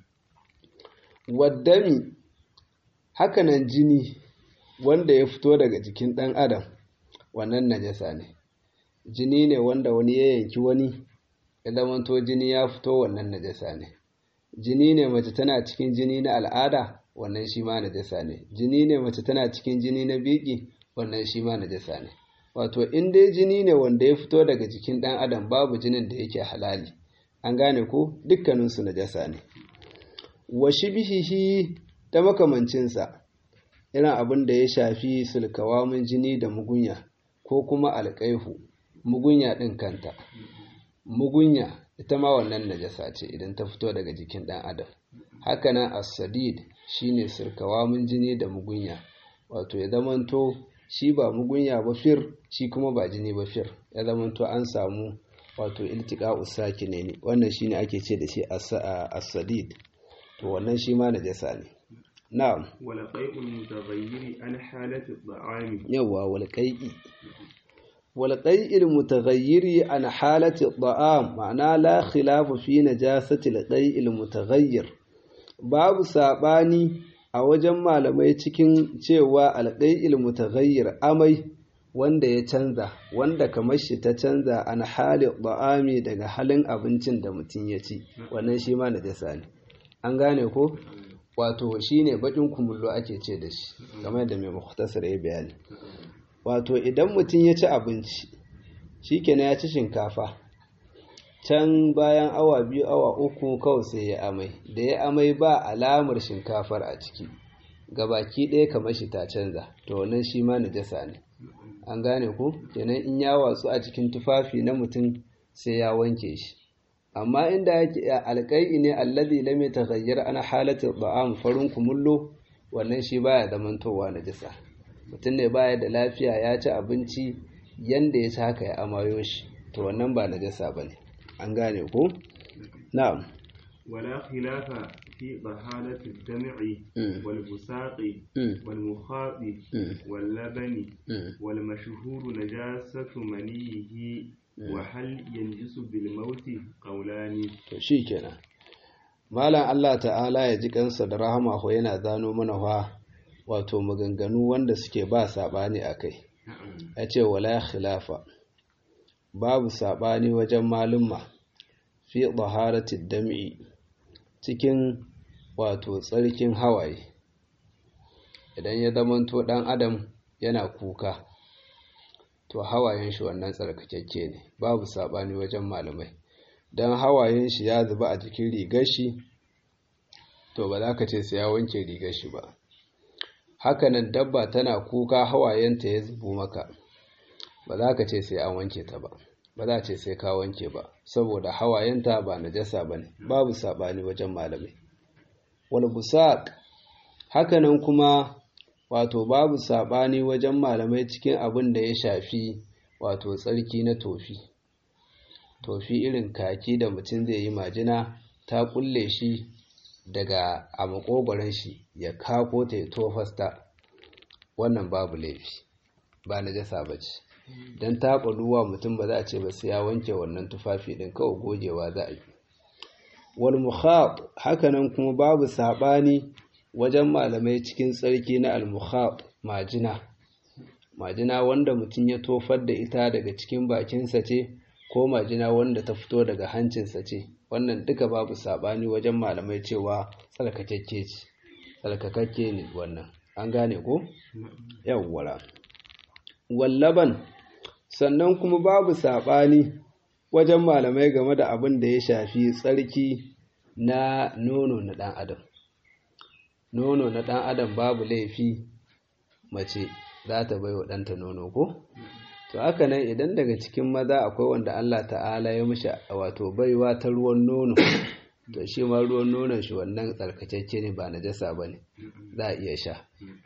waddami hakanan jini wanda ya fito daga jikin ɗan adam wannan najasa ne jini ne wanda wani ya yanki wani ya zamanto jini ya fito wannan najasa ne jini ne mace tana cikin jini na al'ada wannan shi ma najasa ne jini ne mace tana cikin jini na biki wannan shi ma najasa ne wato in dai jini ne wanda ya fito daga jikin ɗan adam babu jinin da yake halali an gane ko dukkaninsu najasa ne wa shibihihi ta makamancinsa irin abin da ya shafi sulkawamin jini da mugunya ko kuma alƙaihu mugunya ɗin kanta mugunya ita ma wannan najasa ce idan ta fito daga jikin ɗan adam hakanan as-sadid shine sulkawamin jini da mugunya wato ya zamanto shi ba mugunya ba fir shi kuma ba jini ba fir ya zamanto an samu wato iltika usaki ne ne wannan shine ake ce da shi as-sadid to wannan shi ma najasa ne na'am wala qai'ul mutaghayyiri an halati at-ta'ami yawa wal qai'i wal qai'il mutaghayyiri an halati at-ta'am ma'ana la khilafa fi najasati al-qai'il mutaghayyir babu sabani a wajen malamai cikin cewa al-qai'il mutaghayyir amai wanda ya canza wanda kamar shi ta canza an hali ba'ami daga halin abincin da mutum ya ci wannan shi ma najasa ne an gane ko wato shine bakin kumullo ake ce da shi kamar da mai mukhtasar ya bayani wato idan mutum ya ci abinci shikenan ya ci shinkafa can bayan awa biyu awa uku kawai sai ya amai da ya amai ba alamar shinkafar a ciki gabaki ɗaya kamar shi ta canza to wannan shi ma najasa ne an gane ku kenan in ya watsu a cikin tufafi na mutum sai ya wanke shi amma inda yake alƙai'i ne allazi lam yataghayyar ana halatu da'am farin kumullo wannan shi baya zamantowa najasa mutum ne baya da lafiya ya ci abinci yanda ya ci haka ya amayo shi to wannan ba najasa bane an gane ku na'am ولا خلاف في طهارة الدمع والبساق والمخاط واللبن والمشهور نجاسة منيه وهل ينجس بالموت قولان shikenan malam Allah ta'ala ya ji kansa da rahama ko yana zano mana fa wato maganganu wanda suke ba sabani akai ya ce wala khilafa babu sabani wajen malumma fi taharatid dam'i cikin wato tsarkin hawaye idan ya zamanto ɗan adam yana kuka to hawayen shi wannan tsarkakakke ne babu saɓani wajen malamai don hawayen shi ya zuba a jikin rigar shi to ba za ka ce sai ya wanke rigar shi ba hakanan dabba tana kuka hawayenta ya zubo maka ba za ka ce sai an wanke ta ba ba za ce sai ka wanke ba saboda hawayenta ba najasa ba ne babu saɓani wajen malamai wal busaq hakanan kuma wato babu saɓani wajen malamai cikin abin da ya shafi wato tsarki na tofi tofi irin kaki da mutum zai yi majina ta kulle shi daga a makogoron shi ya kako ta ya tofasta wannan babu laifi ba najasa ba ce don taɓa ruwa mutum ba za a ce ba sai ya wanke wannan tufafi ɗin kawai gogewa za a yi wal mukhab hakanan kuma babu saɓani wajen malamai cikin tsarki na al mukhab majina majina wanda mutum ya tofar da ita daga cikin bakinsa ce ko majina wanda ta fito daga hancinsa ce wannan duka babu saɓani wajen malamai cewa tsarkakakke ce tsarkakakke ne wannan an gane ko yawwara wallaban sannan kuma babu saɓani wajen malamai game da abin da ya shafi tsarki na nono na ɗan adam nono na ɗan adam babu laifi mace za ta bai wa ɗanta nono ko to haka nan idan daga cikin maza akwai wanda Allah ta'ala ya mishi wato baiwa ta ruwan nono to shi ma ruwan nonon shi wannan tsarkakeke ne ba najasa ba ne za a iya sha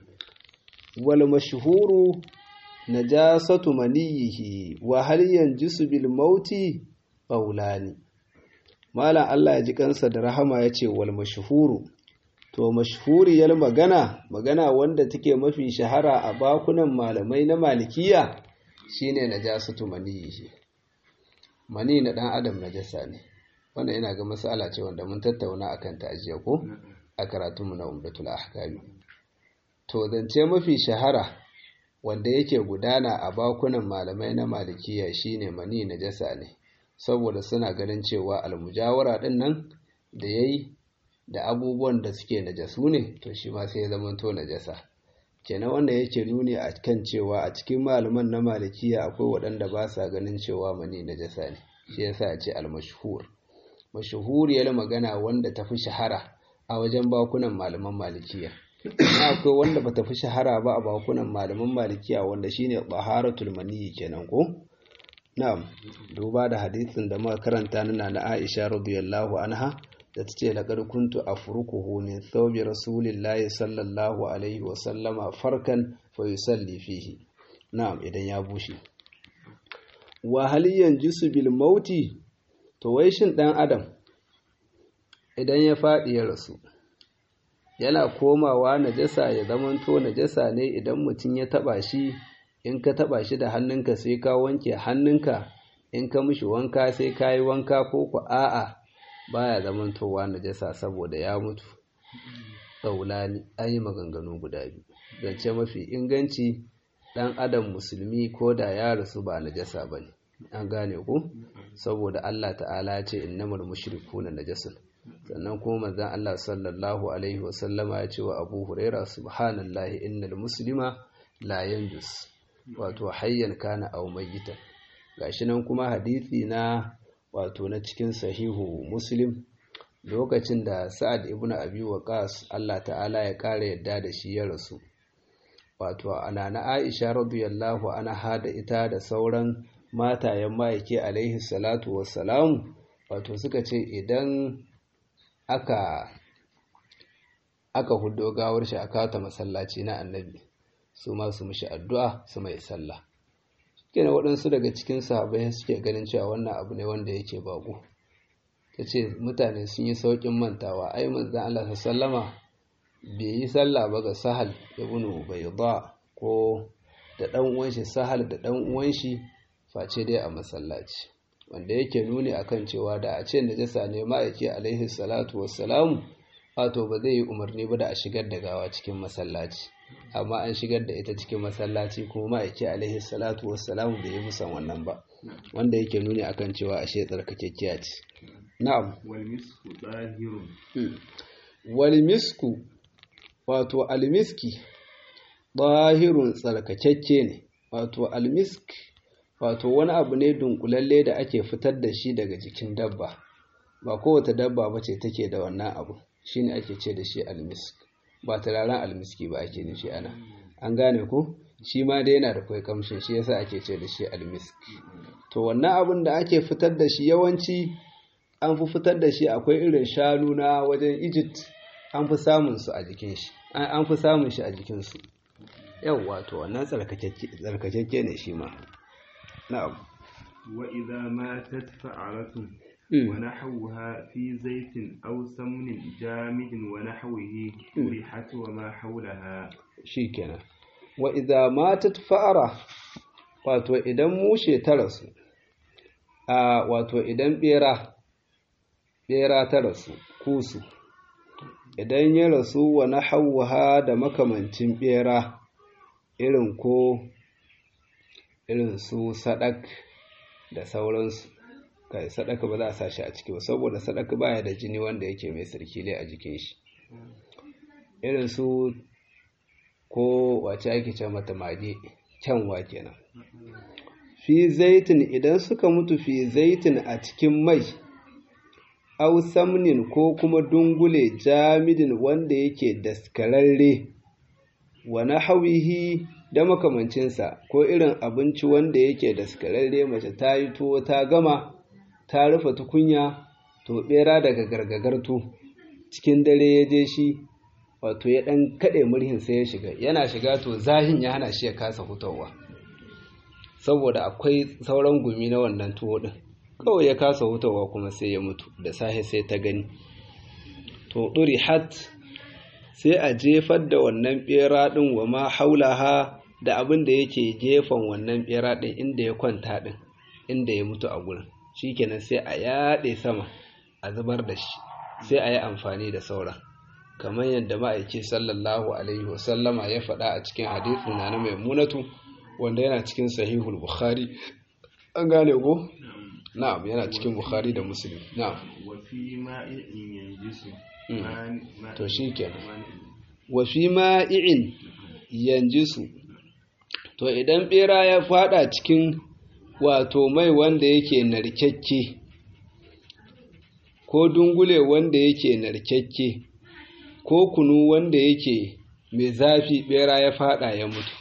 wal mashhuru najasatu maniyihi wa hal yanjisu bil mauti qawlani malam Allah ya ji kansa da rahama yace wal mashhuru to mashhuriyar magana magana wanda take mafi shahara a bakunan malamai na malikiya shine najasatu maniyihi mani na dan adam najasa ne wannan ina ga masala ce wanda mun tattauna akan ta ajiya ko a karatunmu na umdatul ahkami to zance mafi shahara wanda yake gudana a bakunan malamai na malikiya shine mani najasa ne saboda suna ganin cewa almujawara din nan da yayi da abubuwan da suke najasu ne to shi ma sai ya zama to najasa kenan wanda yake nuni a kan cewa a cikin malaman na malikiya akwai waɗanda ba sa ganin cewa mani najasa ne shi yasa a ce almashhur mashhuriyar magana wanda ta fi shahara a wajen bakunan malaman malikiya akwai wanda bata fi shahara ba a bakunan malaman malikiya wanda shine taharatul maniyyi kenan ko na'am duba da hadisin da muka karanta nuna na Aisha radiyallahu anha da ta ce laƙar kuntu a furukuhu min thawbi rasulillahi sallallahu alaihi wasallama farkan fa yusalli fihi na'am idan ya bushe wa hal yanjisu bil mauti to wai shin dan adam idan ya faɗi ya rasu yana komawa najasa ya zamanto najasa ne idan mutum ya taba shi in ka taba shi da hannunka sai ka wanke hannunka in ka mishi wanka sai ka yi wanka ko ku a'a baya zamantowa najasa saboda ya mutu tsaulani an yi maganganu guda biyu zance mafi inganci ɗan adam musulmi ko da ya rasu ba najasa ba ne an gane ku saboda Allah ta'ala ce innamar mushrikuna najasun sannan kuma manzon Allah sallallahu alaihi wasallama ya ce wa Abu Huraira subhanallahi innal muslima la yanjus wato hayyan kana aw mayyitan gashi nan kuma hadisi na wato na cikin sahihu muslim lokacin da Sa'ad ibn Abi Waqqas Allah ta'ala ya kare yadda da shi ya rasu wato ana na Aisha radiyallahu anha da ita da sauran matayen ma'aiki alaihi salatu wassalamu wato suka ce idan aka aka hudo gawar shi aka ta masallaci na annabi su ma su mishi addu'a su mai sallah kenan waɗansu daga cikin sahabbai suke ganin cewa wannan abu ne wanda yake bako ta ce mutane sun yi sauƙin mantawa ai manzan Allah sallama bai yi sallah ba ga sahal ibnu bayda ko da ɗan uwan shi sahal da ɗan uwan shi face dai a masallaci wanda yake nuni akan cewa da a ce najasa ne ma'aiki alaihi salatu wassalamu wato ba zai yi umarni ba da a shigar da gawa cikin masallaci amma an shigar da ita cikin masallaci kuma ma'aiki alaihi salatu wassalamu bai yi musan wannan ba wanda yake nuni akan cewa ashe tsarkakekkiya ce na'am والمسك طاهر wal misku wato almiski ɗahirun tsarkakekke ne wato almisk wato wani abu ne dunkulalle da ake fitar da shi daga jikin dabba ba kowace dabba ba ce take da wannan abu shine ake ce da shi almisk ba turaren almiski ba ake nufi ana an gane ko shi ma dai yana da kwai kamshin shi yasa ake ce da shi almisk to wannan abin da ake fitar da shi yawanci an fi fitar da shi akwai irin shanu na wajen Egypt an fi samun su a jikin shi an fi samun shi a jikin su yawwa to wannan tsarkakekke ne shi ma na'am وإذا ماتت فأرة ونحوها في زيت أو سمن جامد ونحوه ريحت وما حولها shikenan wa idza matat fa'ara wato idan mushe ta rasu a wato idan bera bera ta rasu kusu idan ya rasu wa nahawha da makamancin bera irin ko irin su sadak da sauransu kai sadaka ba za a sa shi a ciki ba saboda sadaka baya da jini wanda yake mai sarkile a jikin shi irin su ko wace ake ce mata mage kyanwa kenan fi zaitin idan suka mutu fi zaitin a cikin mai au samnin ko kuma dungule jamidin wanda yake daskararre wa nahawihi da makamancinsa ko irin abinci wanda yake daskararre mace ta yi tuwo ta gama ta rufe tukunya to bera daga gargagarto cikin dare ya je shi wato ya ɗan kaɗe murhin sai ya shiga yana shiga to zahin ya hana shi ya kasa hutawa saboda akwai sauran gumi na wannan tuwo ɗin kawai ya kasa hutawa kuma sai ya mutu da safe sai ta gani to ɗuri hat sai a jefar da wannan ɓera ɗin wa ma haulaha da abin da yake gefen wannan ɓera ɗin inda ya kwanta ɗin inda ya mutu a gurin shikenan sai a yaɗe sama a zubar da shi sai a yi amfani da sauran kamar yadda ma'aiki sallallahu alaihi wasallama ya faɗa a cikin hadithin na na maimunatu wanda yana cikin sahihul bukhari an gane ko na'am yana cikin bukhari da muslim na'am وفي ماء ينجس to shikenan wa fi ma'i'in yanjisu to idan bera ya fada cikin wato mai wanda yake narkekke ko dungule wanda yake narkekke ko kunu wanda yake mai zafi bera ya fada ya mutu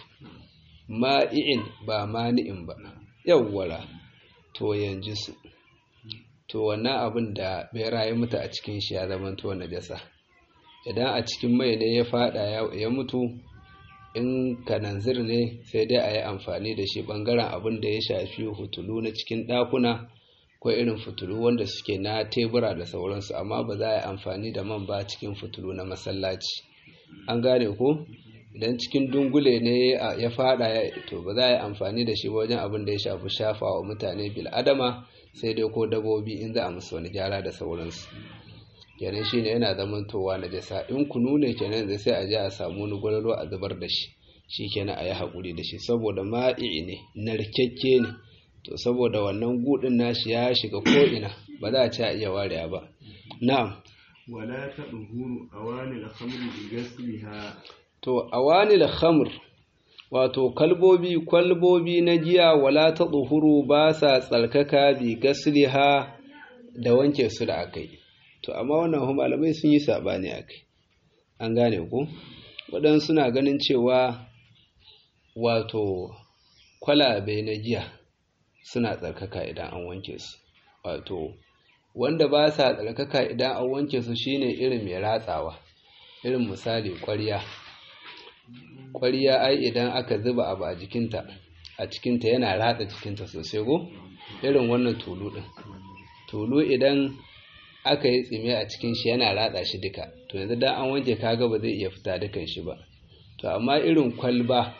ma'i'in ba mani'in ba yawwara to yanzu su to wannan abin da bera ya mutu a cikin shi ya zama to najasa idan a cikin mai ne ya fada ya mutu in kananzir ne sai dai a yi amfani da shi bangaren abin da ya shafi hutulu na cikin ɗakuna ko irin fitulu wanda suke na tebura da sauransu amma ba za a yi amfani da man ba cikin fitulu na masallaci an gane ko idan cikin dungule ne ya fada to ba za a yi amfani da shi wajen abin da ya shafi shafa wa mutane bil'adama sai dai ko dabobi in za a musu wani gyara da sauransu kenan shine yana zamantowa na jasa in kunu ne kenan da sai a je a samu wani gwalolo a zubar da shi shi kenan a yi haƙuri da shi saboda ma'i ne narkakke ne to saboda wannan gudun nashi ya shiga ko'ina ba za a ci a iya wariya ba na'am wala ta ɗuhuru a wani alhamri da gasliha to a wani alhamr wato kalbobi kwalbobi na giya wala ta ɗuhuru ba sa tsarkaka bi gasliha da wanke su da akai to amma wannan malamai sun yi saɓani akai an gane ku waɗansu suna ganin cewa wato kwalabe na giya suna tsarkaka idan an wanke su wato wanda ba sa tsarkaka idan an wanke su shine irin mai ratsawa irin misali ƙwarya ƙwarya ai idan aka zuba abu a jikinta a cikinta yana ratsa jikinta sosai go irin wannan tulu ɗin tulu idan aka yi tsime a cikin shi yana ratsa shi duka to yanzu dan an wanke kaga ba zai iya fita dukan shi ba to amma irin kwalba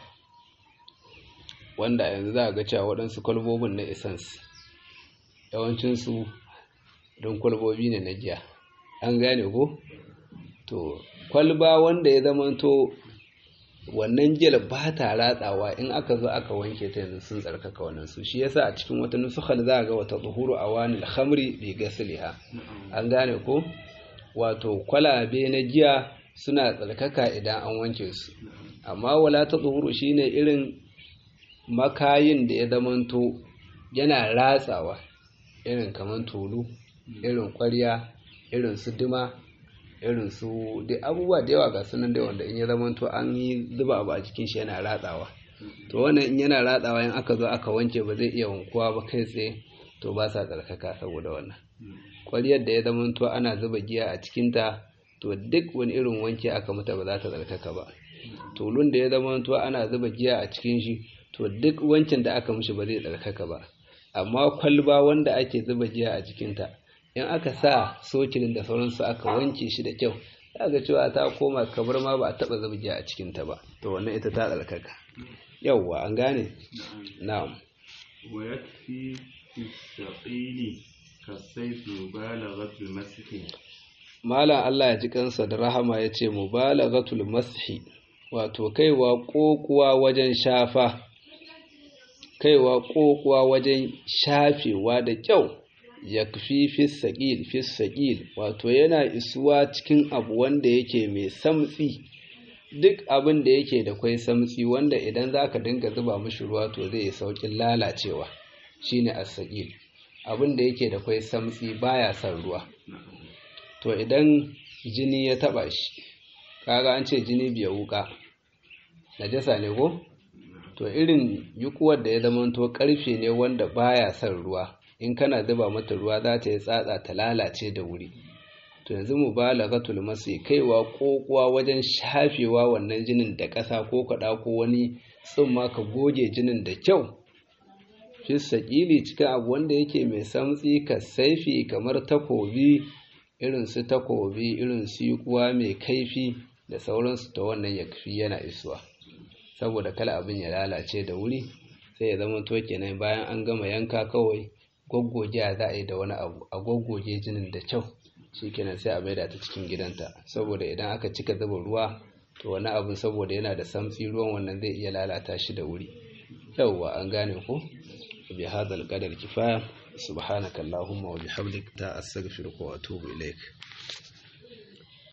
wanda yanzu za a ga cewa waɗansu kwalbobin na essence yawancinsu don kwalbobi ne na giya an gane ko to kwalba wanda ya zamanto wannan gel ba ta ratsawa in aka zo aka wanke ta yanzu sun tsarkaka wannan su shi yasa a cikin wata nusukhal za ga wata zuhuru awani al-khamri bi gasliha an gane ko wato kwalabe na giya suna tsarkaka idan an wanke su amma wala ta zuhuru shine irin makayin da ya zamanto yana ratsawa irin kamar tulu irin ƙwarya irin su dima irin su da abubuwa da yawa ga sunan da wanda in ya zamanto an yi zuba abu a cikin shi yana ratsawa to wannan in yana ratsawa in aka zo aka wanke ba zai iya wankuwa ba kai tsaye to ba sa tsarkaka saboda wannan ƙwaryar da ya zamanto ana zuba giya a cikinta to duk wani irin wanke aka mata ba za ta tsarkaka ba tulun da ya zamanto ana zuba giya a cikin shi to duk wancan da aka mishi ba zai tsarkaka ba amma kwalba wanda ake zuba giya a cikinta in aka sa sokilin da sauransu aka wanke shi da kyau za ga cewa ta koma kamar ma ba a taba zuba giya a cikinta ba to wannan ita ta tsarkaka yawwa an gane na'am wa yakfi fi saqili kasayfi mubalaghatul masih malam Allah ya ji kansa da rahama ya ce mubalaghatul mashi wato kaiwa kokuwa wajen shafa kaiwa kokuwa wajen shafewa da kyau ya fi fissaƙil fissaƙil wato yana isuwa cikin abu wanda yake mai samtsi duk abin da yake da kwai samtsi wanda idan za ka dinga zuba mashi ruwa to zai yi sauƙin lalacewa shine assaƙil abin da yake da kwai samtsi baya son ruwa to idan jini ya taɓa shi kaga an ce jini biya wuka najasa ne ko to irin yukuwar da ya zamanto karfe ne wanda baya son ruwa in kana zuba mata ruwa za ta yi tsatsa ta lalace da wuri to yanzu mu balaghatul masi kaiwa kokuwa wajen shafewa wannan jinin da ƙasa ko kaɗa ko wani tsumma ka goge jinin da kyau fi sakili cikin abu wanda yake mai samtsi ka saifi kamar takobi irin su takobi irin su yukuwa mai kaifi da sauransu ta wannan ya yana isuwa saboda kala abin ya lalace da wuri sai ya zama to kenan bayan an gama yanka kawai goggoge za a yi da wani abu a goggoge jinin da kyau shikenan sai a maida ta cikin gidanta saboda idan aka cika zuba ruwa to wani abin saboda yana da samtsi ruwan wannan zai iya lalata shi da wuri yauwa an gane ko bi hadal qadar kifaya subhanaka allahumma wa bihamdika ta astaghfiruka wa atubu ilaik